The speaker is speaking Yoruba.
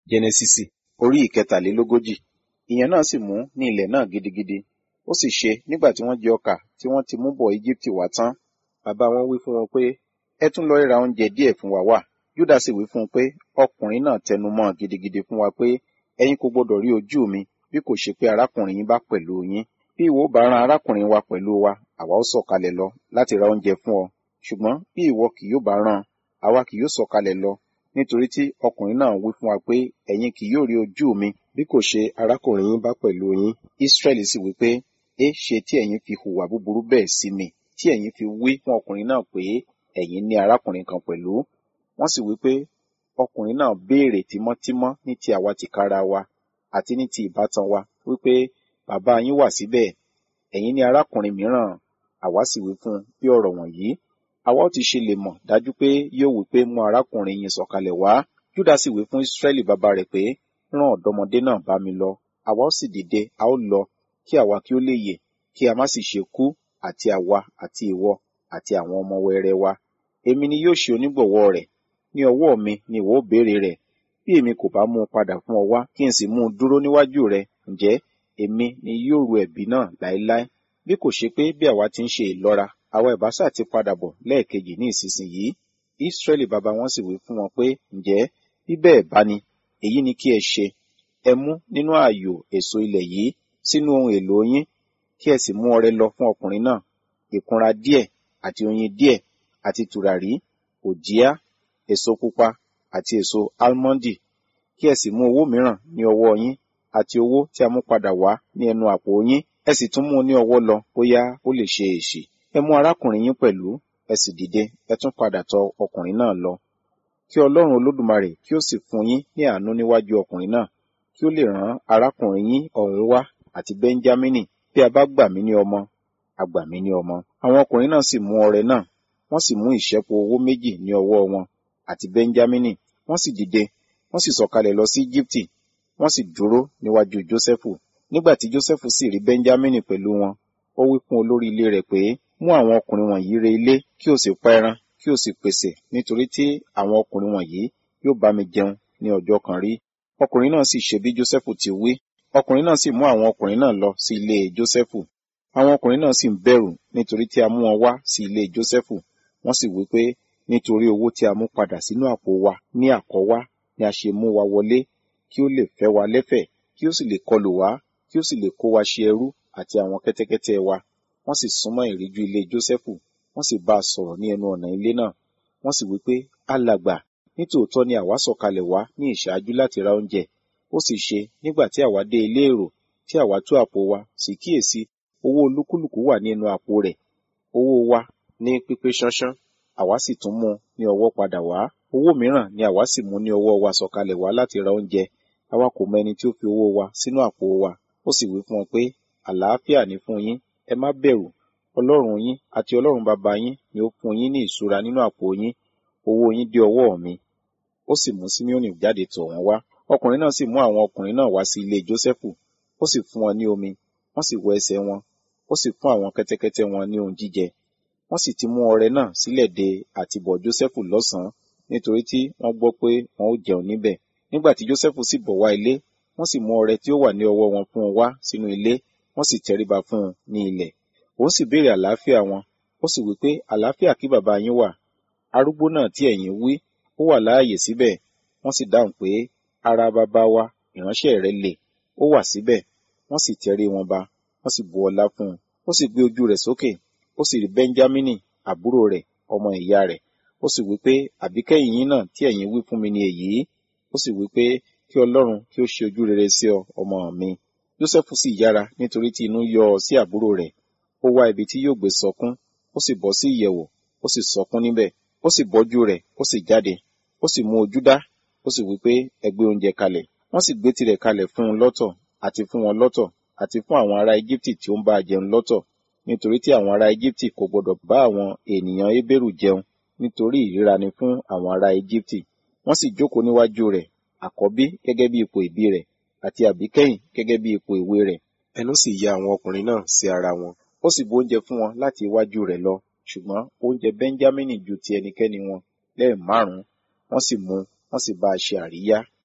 jẹnẹsísì orí ìkẹtàlélógójì ìyẹn náà sì mú ní ilẹ̀ náà gidigidi ó sì ṣe nígbà tí wọ́n jẹ ọkà tí wọ́n ti mú bọ̀ íjíbítì wá tán bàbá wọn wí fún wọn pé ẹ tún lọ ra oúnjẹ díẹ̀ fún wa wá júdà sì wí fún un pé ọkùnrin náà tẹnu mọ́ gidigidi fún wa pé ẹ̀yin kò gbọdọ̀ rí ojú mi bí kò ṣe pé arákùnrin yín bá pẹ̀lú yín bí ìwọ bá rán arákùnrin wa pẹ̀lú wa àwa ó sọ̀kalẹ̀ lọ láti ra oúnjẹ fún ọ ṣùgbọ́n bí ìwọ kì yóò bá rán àwa kì yóò sọ̀kalẹ̀ lọ nítorí tí ọkùnrin náà wí fún wa pé ẹ̀yin kì yóò rí ojú mi bí kò ṣe arákùnrin yín bá pẹ̀lú yín Ísírẹ́lì sì wí pé é ṣe tí ẹ̀yin fi hùwà búburú bẹ́ẹ̀ sí mi tí ẹ̀yin fi wí fún ọkùnrin náà pé ẹ̀yin ní arákùnrin kan pẹ̀lú wọ́n sì wí pé ọkùnrin náà béèrè tímọ́tímọ́ ní ti àwa tìkára wa àti ní ti ìbátan wa wípé bàbá yín wà síbẹ̀ ẹ̀yin ní arákùnrin mìíràn àwa sì wí fún bí ọ̀rọ̀ wọ̀nyí àwa ó ti ṣe lè mọ̀ dájú pé yóò wí pé mú arákùnrin yín sọ̀kalẹ̀ wá Júdà sì wí fún Ísírẹ́lì bàbá rẹ̀ pé rán ọ̀dọ́mọdé náà bá mi lọ àwa ó sì dìde a ó lọ kí àwa kí ó lè yè kí a má sì ṣe kú àti àwa àti ìwọ àti àwọn ọmọ wẹrẹ wa èmi ni yóò ṣe onígbọ̀wọ́ rẹ̀ ní ọwọ́ mi ni ìwọ ó béèrè rẹ̀ bí èmi kò bá mú un padà fún ọ wá kí n sì mú un dúró níwájú rẹ ǹjẹ́ èmi ni yóò ru ẹ̀bi náà láéláé bí kò ṣe pé bí àwa ti ń ṣe ìlọ́ra àwa ìbásà ti padà bọ̀ lẹ́ẹ̀kejì ní ìsinsìnyí Ísírẹ́lì bàbá wọn sì wí fún wọn pé ǹjẹ́ bí bẹ́ẹ̀ bá ni èyí ni kí ẹ ṣe ẹ mú nínú ààyò èso ilẹ̀ yìí sínú ohun èlò yín kí ẹ sì mú ọrẹ lọ fún ọkùnrin náà ìkunra díẹ̀ àti oyin díẹ̀ àti tùràrí òjíá èso pupa àti èso álmọ́ndì kí ẹ sì mú owó mìíràn ní ọwọ́ yín àti owó tí a mú padà wá ní ẹnu àpò yín ẹ sì tún mú un ní ọwọ́ lọ bóyá ó lè ṣe èṣì ẹ mú arákùnrin yín pẹ̀lú ẹ sì dìde ẹ tún padà tọ̀ ọkùnrin náà lọ kí Ọlọ́run Olódùmarè kí ó sì fún yín ní àánú níwájú ọkùnrin náà kí ó lè rán arákùnrin yín ọ̀hún wá àti Bẹ́ńjámínì bí a bá gbà mí ní ọmọ a gbà mí ní ọmọ àwọn ọkùnrin náà sì mú ọrẹ náà wọ́n sì mú ìṣẹ́po owó méjì ní ọwọ́ wọn àti Bẹ́ńjámínì wọ́n sì dìde wọ́n sì sọ̀kalẹ̀ lọ sí Íjíbítì wọ́n sì dúró níwájú Jósẹ́fù nígbà tí Jósẹ́fù sì rí Bẹ́ńjámínì pẹ̀lú wọn ó wí fún olórí ilé rẹ̀ pé mú àwọn ọkùnrin wọ̀nyí re ilé kí o sì pa ẹran kí o sì pèsè nítorí tí àwọn ọkùnrin wọ̀nyí yóò bá mi jẹun ní ọjọ́ kan rí ọkùnrin náà sì ṣe bí Jósẹ́fù ti wí ọkùnrin náà sì mú àwọn ọkùnrin náà lọ sí ilé Jósẹ́fù àwọn ọkùnrin náà sì ń bẹ̀rù nítorí tí a mú wọn wá sí ilé Jósẹ́fù wọ́n sì wí pé nítorí owó tí a mú padà sínú àpò wa ní àkọ́wá ni a ṣe mú wa wọlé kí ó lè fẹ́ wa lẹ́fẹ̀ẹ́ kí ó sì lè kọlù wá kí ó sì lè kó wa ṣe ẹrú àti àwọn kẹ́tẹ́kẹ́tẹ́ wa wọ́n sì súnmọ́ ìríjú ilé Jósẹ́fù wọ́n sì bá a sọ̀rọ̀ ní ẹnu ọ̀nà ilé náà wọ́n sì wí pé alàgbà nítòótọ́ ni àwa sọ̀kalẹ̀ wá ní ìṣáájú láti ra oúnjẹ ó sì ṣe nígbà tí àwa dé ilé èrò tí àwa tú àpò wa sì kíyèsí owó olúkúlùkù wà ní ẹnu àpò rẹ̀ owó wa ní pípé ṣánṣán àwa sì tún mú ní ọwọ́ padà wá owó mìíràn ni àwa sì mú ní ọwọ́ wa sọ̀kalẹ̀ wá láti ra oúnjẹ àwa kò mọ ẹni tí ó fi owó wa sínú àpò wa ó sì wí fún wọn pé àlàáfíà ní fún yín ẹ má bẹ̀rù ọlọ́run yín àti ọlọ́run bàbá yín ni ó fún yín ní ìṣúra nínú àpò yín owó yín dé ọwọ́ mi ó sì mú Síméónì jáde tọ̀ wọ́n wá ọkùnrin náà sì mú àwọn ọkùnrin náà wá sí ilé Jósẹ́fù ó sì fún wọn ní omi wọ́n sì wọ ẹsẹ̀ wọn ó sì fún àwọn kẹ́tẹ́kẹ́tẹ́ wọn ní ohun jíjẹ wọ́n sì ti mú ọrẹ náà sílẹ̀ de àtìbọ̀ Jósẹ́fù lọ́sàn-án nítorí tí wọ́n gbọ́ pé wọn ó jẹun níbẹ̀ nígbà tí Jósẹ́fù sì bọ̀ wá ilé wọ́n sì mú ọrẹ tí ó wà ní ọwọ́ wọn fún un wá sínú ilé wọ́n sì tẹríba fún un ní ilẹ̀ òun sì béèrè àlàáfíà wọn ó sì wí pé àlàáfíà kí bàbá yín wà arúgbó náà tí ẹ̀yin wí ó wà láàyè síbẹ̀ wọ́n sì dáhùn pé ara bàbá wa ìránṣẹ́ rẹ̀ lè ó wà síbẹ̀ wọ́n sì tẹrí wọn ba wọ́n sì bu ọlá fún un ó sì gbé ojú rẹ̀ sókè ó sì rí Bẹ́ńjámínì àbúrò rẹ̀ ọmọ ìyá rẹ̀ ó sì wí pé àbíkẹ́yìn yín náà tí ẹ̀yin wí fún mi ni èyí ó sì wí pé kí Ọlọ́run kí ó ṣe ojú rere sí ọ ọmọ mi Jósẹ́fù sì yára nítorí tí inú yọ ọ sí àbúrò rẹ̀ ó wá ibi tí yóò gbé sọkún ó sì bọ́ sí ìyẹ̀wò ó sì sọkún níbẹ̀ ó sì bọ́jú rẹ̀ ó sì jáde ó sì mú ojú dá ó sì wí pé ẹ gbé oúnjẹ kalẹ̀ wọ́n sì gbé tirẹ̀ kalẹ̀ fún un lọ́tọ̀ àti fún wọn lọ́tọ̀ àti fún àwọn ará Íjíbítì tí ó ń bá a jẹun lọ́tọ̀ nítorí tí àwọn ará Íjíbítì kò gbọdọ̀ bá àwọn ènìyàn Hébérù jẹun nítorí ìríra ni fún àwọn ará Íjíbítì wọ́n sì jókòó níwájú rẹ̀ àkọ́bí gẹ́gẹ́ bí ipò ìbí rẹ̀ àti àbíkẹ́yìn gẹ́gẹ́ bí ipò ìwé rẹ̀ ẹnu sì ya àwọn ọkùnrin náà sí ara wọn ó sì bu oúnjẹ fún wọn láti iwájú rẹ̀ lọ ṣùgbọ́n oúnjẹ Bẹ́ńjámínì ju ti ẹnikẹ́ni wọn lẹ́ẹ̀ márùn-ún wọ́n sì mú wọ́n sì bá a ṣe àríyá